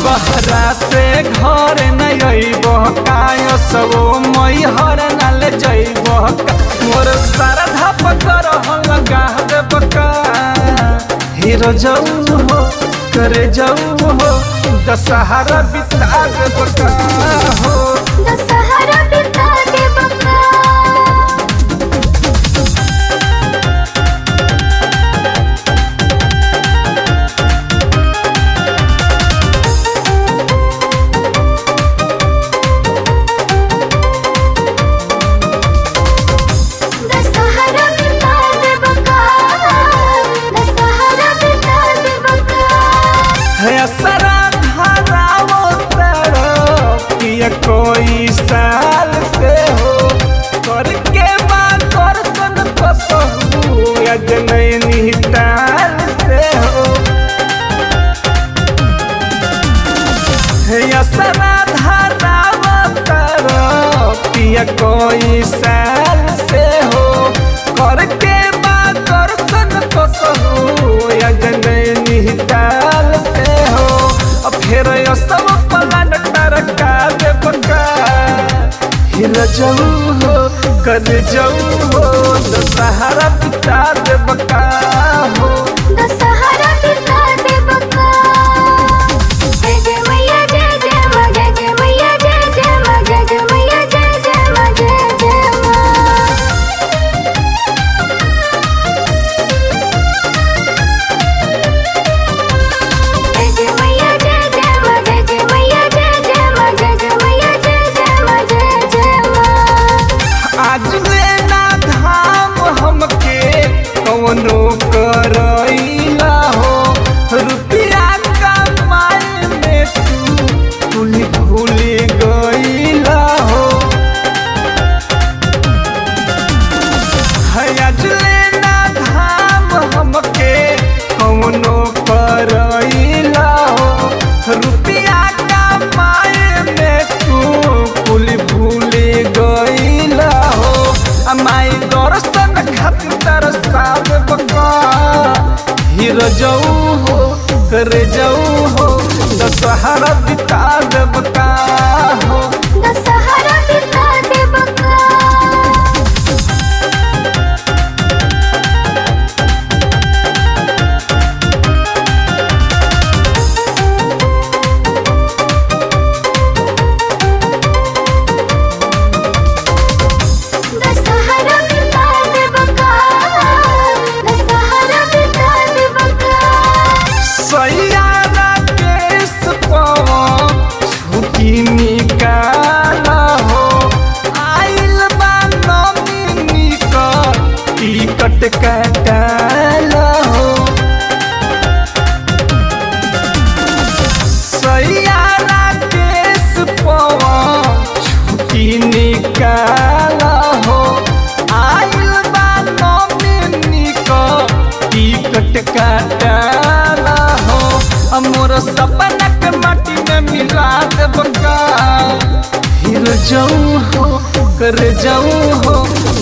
बहरा से घर न अइब काय सबो मैहर नाल जइब मोर श्रद्धा पकर लगा देब का हीरो जाऊ हो करे जाऊ हो दशहरा बिता देब का हो दशहरा बिता देब का दशहरा बिता देब का दशहरा बिता देब का है सरा धारावो तरफ पिया कोई साल से हो करके बात कर सन कसहू यज नैनी ताल से हो है सरा धारावो तरफ पिया कोई साल से हो करके बात कर सन कसहू यज नैनी ताल से हो अब फिर यो सब पलान टरका दे बका हिल जाऊ हो कर जाऊ हो दशहरा बिता दे बका हो दशहरा बिता देब का जय जय मैया जय जय माँ जय जय मैया जय जय माँ जय जय मैया जय जय माँ जय जय माँ जय जय मैया जय जय माँ जय जय मैया जय जय माँ जय जय मैया जय जय माँ जय जय माँ आज लेना धाम हमके कवनो करैला हो रुपया कमाए में तू तुली भूली गईला हो है आज लेना धाम हमके कवनो करैला हो रुपया कमाए में तू कुल भूली गईला हो अमाई दर्शन खातिर तरसाद बका हीरो जाऊ हो कर जाऊ हो दशहरा बिता देब का हो दशहरा बिता देब का दशहरा बिता देब का दशहरा बिता देब का सैयारा केस पवन छुट्टी निकाल हो आइल बा नमिनी कर टिकट कटाल हो सैयारा केस पवन छुट्टी निकाल हो आइल बा नमिनी कर टिकट कटाल हो मोर सपना के माटी में मिला देब का हिल जाऊ हो कर जाऊ हो